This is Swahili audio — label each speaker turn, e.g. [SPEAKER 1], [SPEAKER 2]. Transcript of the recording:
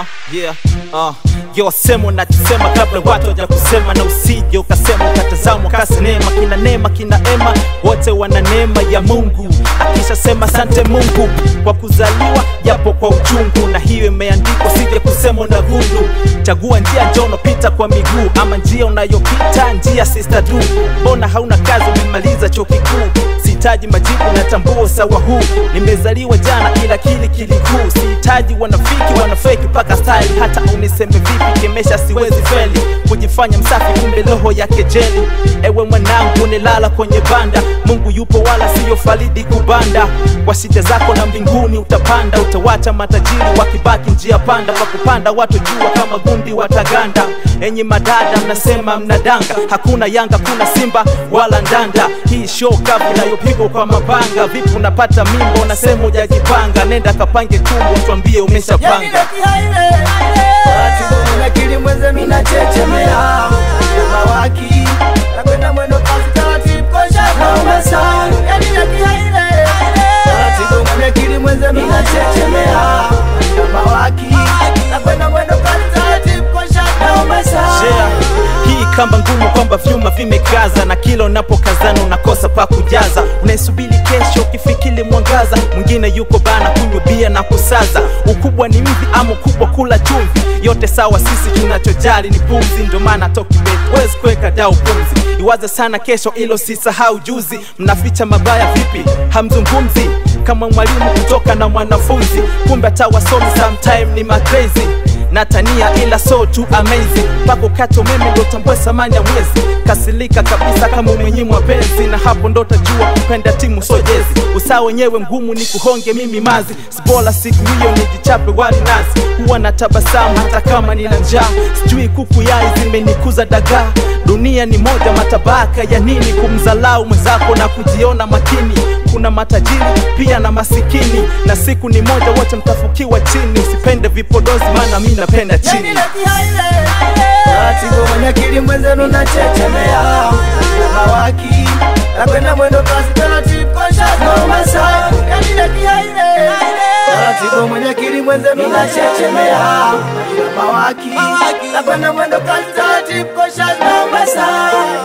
[SPEAKER 1] Uh, yeah, uh. Yo sema unachosema kabla watu waja kusema, na usije ukasema ukatazamwa kasinema. Kina Neema kina Ema wote wana neema ya Mungu, akishasema sante Mungu kwa kuzaliwa japo kwa uchungu, na hiyo imeandikwa, sije kusema una gundu. Chagua njia njoo unapita kwa miguu, ama njia unayopita njia sister du. Mbona hauna kazi, umemaliza chuo kikuu? Sihitaji majibu, natambua sawa huu. Nimezaliwa jana, ila kili kilikuu. Sihitaji wanafiki, wanafeki mpaka style. Hata uniseme vipi, kemesha siwezi feli. Kujifanya msafi, kumbe roho ya kejeli. Ewe mwanangu, nilala kwenye banda. Mungu yupo, wala siyo falidi kubanda. Kwa shida zako na mbinguni utapanda, utawacha matajiri wakibaki njia panda. Kwa kupanda watu jua kama gundi wataganda. Enyi madada, mnasema mnadanga, hakuna Yanga, kuna Simba wala ndanda. Hii show kavu inayopigwa kwa mapanga. Vipi unapata mimba, unasema hujajipanga? Nenda kapange tumbo, tuambie umeshapanga.
[SPEAKER 2] Taratibu akili mwenze mina chechemea mawaki nakwenda mwendo kasi taratibu kosha naumesa yani nakihaile taratibu mwenye akili mwenze mina chechemea mawaki nakwenda mwendo kasi taratibu kosha naumesa
[SPEAKER 1] Yeah. Hii kamba ngumu kwamba vyuma vimekaza na kila unapokazana unakosa pa kujaza. Unaisubiri kesho ukifikiri mwangaza, mwingine yuko bana kunywa bia na kusaza. Ukubwa ni mvi ama ukubwa kula chumvi, yote sawa, sisi tunachojali ni pumzi. Ndio maana tokibet wezi kuweka dau pumzi. Iwaze sana kesho, ilo sisahau juzi. Mnaficha mabaya vipi? Hamzungumzi kama mwalimu kutoka na mwanafunzi, kumbe hata wasomi sometime ni macrazy natania ila so tu amazing pako kata umeme ndo tambue samani ya mwezi kasilika kabisa kama umenyimwa penzi na hapo ndo tajua kupenda timu so jezi usaa wenyewe mgumu ni kuhonge mimi mazi sibola siku hiyo nijichape wali nazi huwa na tabasamu hata kama nina njaa sijui kuku yai zimenikuza dagaa dunia ni moja matabaka ya nini kumzalau mwenzako na kujiona makini kuna matajiri pia na masikini na siku ni moja wote mtafukiwa chini usipende vipodozi maana mi napenda
[SPEAKER 2] yani
[SPEAKER 1] chini
[SPEAKER 2] nakihaile taratibu mwenye akili mwenzenu nachechemea mawaki nakwenda mwendo kasi taratibu kosha naumesa yani nakihaile taratibu mwenye akili mwenzenu nachechemea mawaki nakwenda mwendo kasi taratibu kosha naumesa